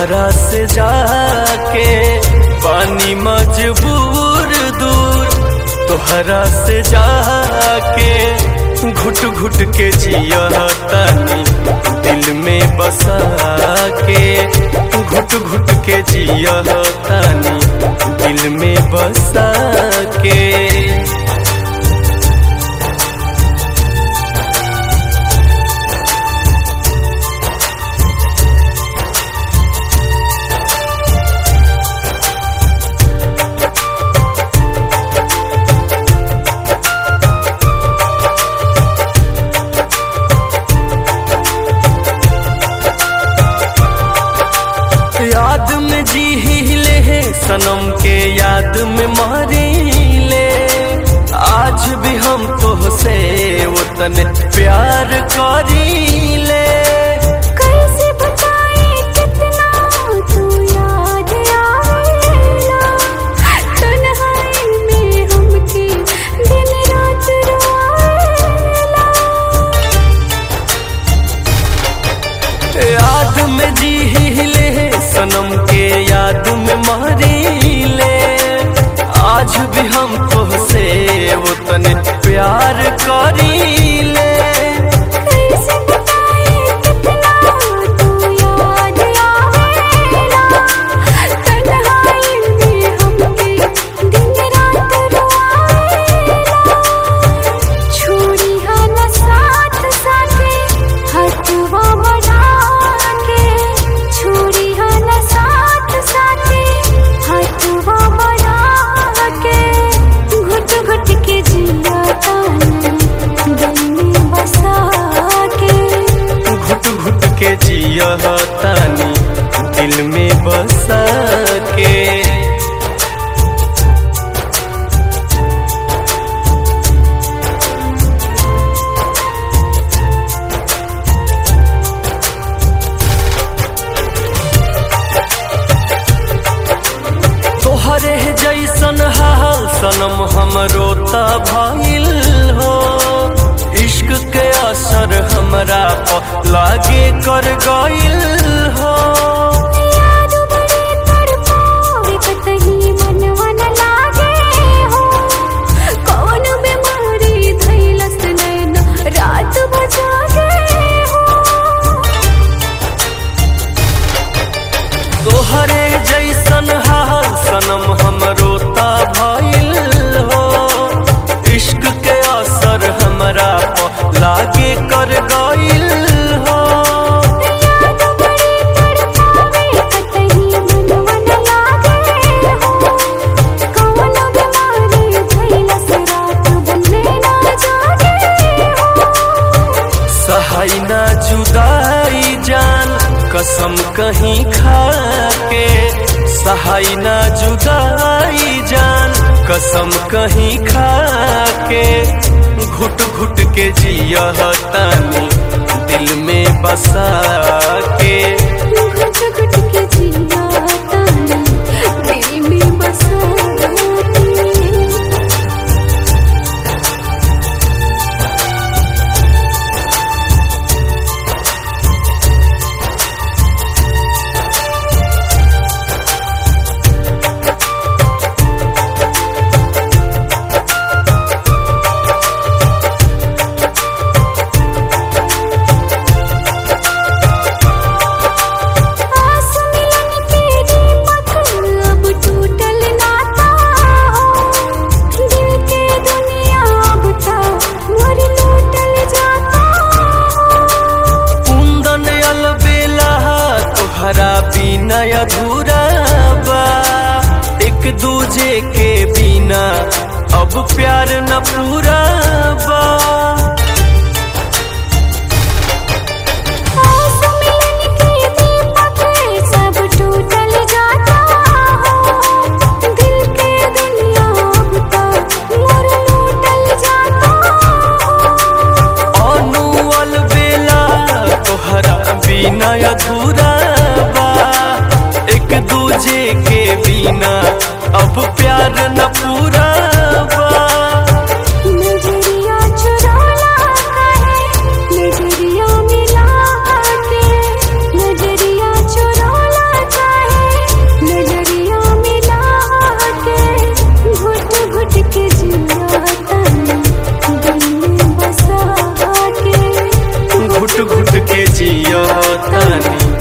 तोहरा से जाके पानी मजबूर दूर तोहरा से जाके घुट घुट के जिया तनी दिल में बसा के घुट घुट के जिया तनी दिल में बसा के याद में जी ले है सनम के याद में मारी ले आज भी हम तो से वतन प्यार करी ले कैसे बताए कितना तू याद आवेला तन्हाई में हमके दिन रात रोएला याद में जी ले है सनम के याद में मारी ले आज भी हम तो से वतन प्यार करी ले कैसे बताए कितना तू याद आवेला तन्हाई में हमके दिन रात रोएला छोड़ी हन साथ साथे हथवा बढ़ा के छोड़ी हन साथ साथे हथवा बढ़ा के घुट घुट के जिया तानी दिल में बसा के घुट घुट के जिया तानी दिल में बसा के तोहरे जैसन हाल सनम हमरो त भइल हो इश्क के असर हमरा पर लागे कर गइल हो याद बड़े तड़पावे कतही मनवा न लागे हो कौन बीमारी धइलस नैना रात बजागे हो तोहरे जैसन हाल सनम हमरो त भइल हो इश्क के असर हमरा पर लागे कर गइल हो याद बड़े तड़पावे कतही मनवा न लागे हो कौन बीमारी धइलस रात बने ना जागे हो सहाय ना जुदाई जान कसम कहीं खा के सहाय ना जुदाई जान कसम कहीं खा के घुट घुट के जिया तानी दिल में बसा के घुट घुट के जिया तानी दिल में बसा के आस मिलन के दीपक अब टूटल नाता हो दिल के दुनिया अब तो मोर लूटल जाता हो कुंदन अलबेला तोहरा बिना अधूरा बा एक दूजे के बिना अब प्यार न पूरा बा आस मिलन के दीपक सब टूटल जाता हो दिल के दुनिया अब तो मोर लूटल जाता हो अनु अलबेला तोहरा बिना अधूरा बा एक दूजे के बिना अब प्यार न पूरा बा नजरिया चुराला काहे नजरिया मिला के नजरिया चुराला घुट घुट के जियो तानी